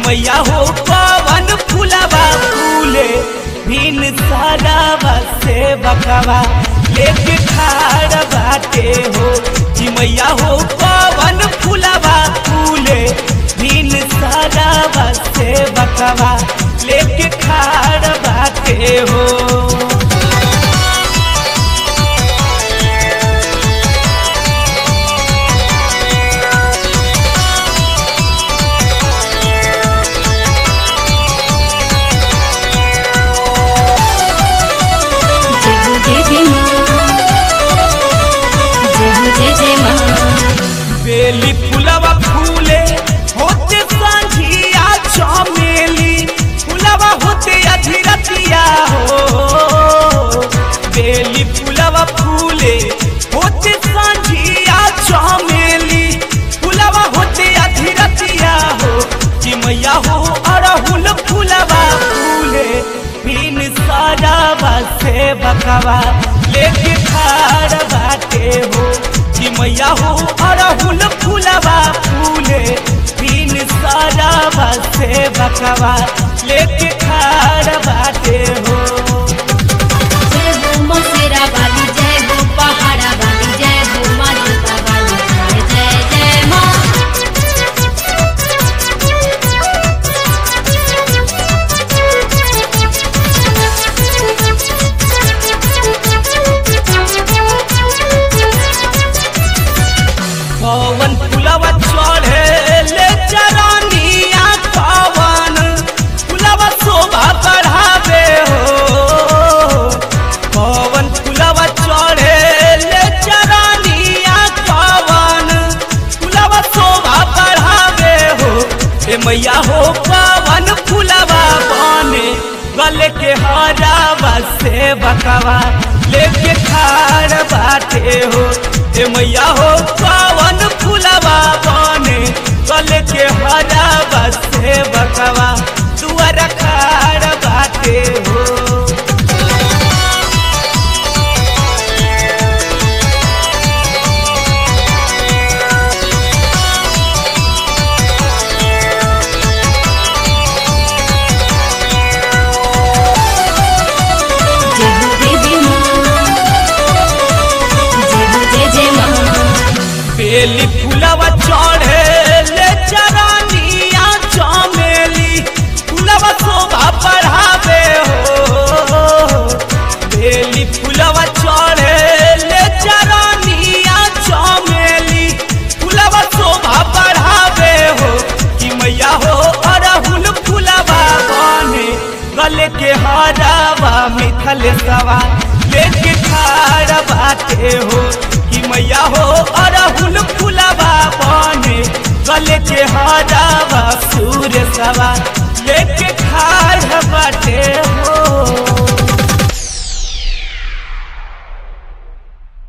मैया हो पवन फुलवा फूले बिन सारावा से बकवा लेके खाड़ बाटे हो कि मैया हो पवन फुलवा फूले बिन सारावा से बकवा लेके खाड़ बाटे हो जय हो जय जय माँ जय हो जय जय माँ बेली फुलवा फूले होते संझिया चमेली फुलवा होते अधीरतिया हो बेली फुलवा फूले होते संझिया चमेली फुलवा होते अधीरतिया हो कि मैया हो अरहुल फुलवा फूले बिन सजावा से बकवा लेके खाड़ बाटे हो कि मैया हो अरहुल फुलवा फूले बिन सजावा से बकवा लेके खाड़ बाटे हो जय हो मसेरा वाली जय हो पहाड़ा वाली जय हो माँ जोता वाली जय जय जय माँ पवन फुलवा चढ़े ले चरनिया पवन फुलवा शोभा बढ़ावे हो पवन फुलवा चढ़े ले चरनिया पवन फुलवा शोभा बढ़ावे हो ए मैया हो पवन फुलवा बने गले के हरावा से बकवा लेके खाड़ बाटे हो ए मैया हो पवन फुलवा बने गले के हरावा से बकवा दुआर खाड़ बाटे हो जय हो देवी माँ जय हो जय जय माँ बेली फुलवा चढ़े ले चरनिया चमेली फुलवा शोभा बढ़ावे हो बेली फुलवा चढ़े ले चरनिया चमेली फुलवा शोभा बढ़ावे हो कि मैया हो अरहुल फुलवा बने गले के हरावा मिथल सवा लेके खाड़ बाटे हो कि मैया हो अरहुल फुलवा बने गले के हरावा सूर्य सवा लेके खाड़ बाटे